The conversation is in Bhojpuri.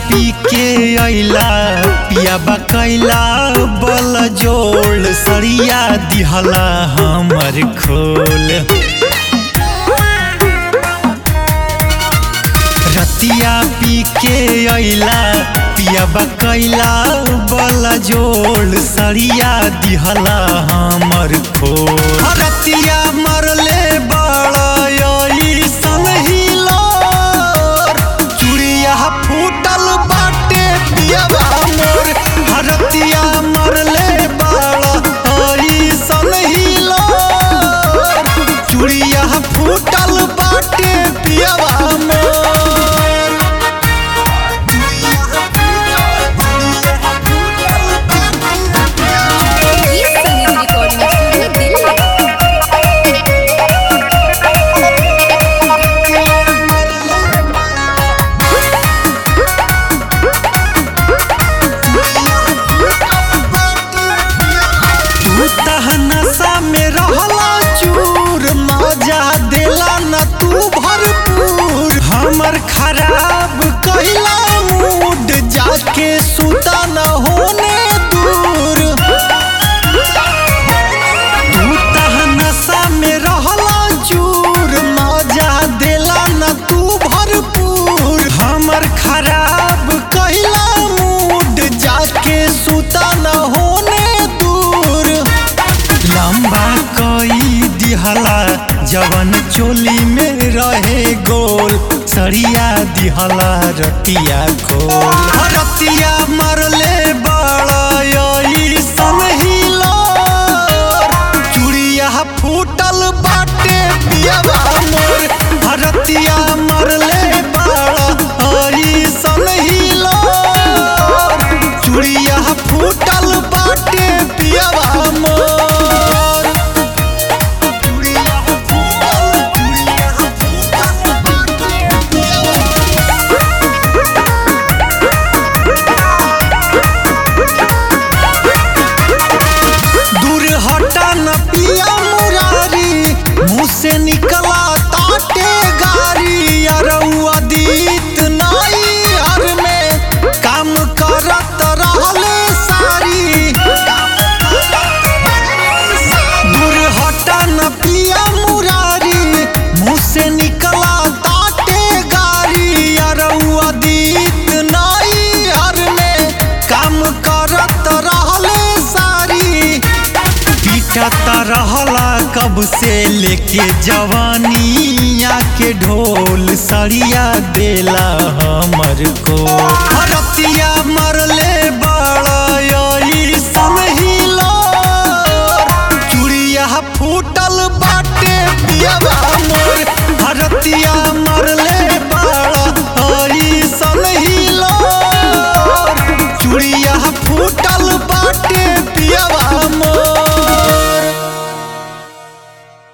पी के अइला पिया बकैला बल जोड़ सरिया दिहला हमर खोल रतिया पी के अइला पिया बकैला बल जोड़ सरिया दिहला हमर खोल रतिया मरले बड़ा सन हिलोर चूड़िया फूटल बाटे पियवा मोर हरतिया मरले बड़ा सन हिलोर चूड़िया फूटल बाटे पियवा मोर ये संगीत रिकॉर्डिंग स्टूडियो दिल्ली तू तह नशा में रहला चूर मजा देला न तू भरपूर हमर खराब कहिला मूड जाके सुता न होने दूर तू तह नशा में रहला चूर मजा देला न तू भरपूर हमर खराब कहिला मूड जाके सुता न होने दूर लंबा कई दिहला जवन चोली में रहे गोल सरिया दिहला रतिया खोल रतिया मरले बड़ा सन हिलोर चूड़िया फूटल बाटे पियवा मोर रतिया मरले बड़ा सन हिलोर चूड़िया फूटल बाटे पियवा मोर चूड़िया फूटल चूड़िया फूटल बाटे पियवा दूर हटा न पिया मुरारी मुँह से निकला ताटे गारी अरउआ दीत नाई हर में काम करत रहले सारी दूर हटा न पिया मुरारी मुँह से निकला ताटे गारी अरउआ दीत नाई हर में काम करत रहले सारी पीटता रहला कब से लेके जवानिया के ढोल सरिया देला हमर को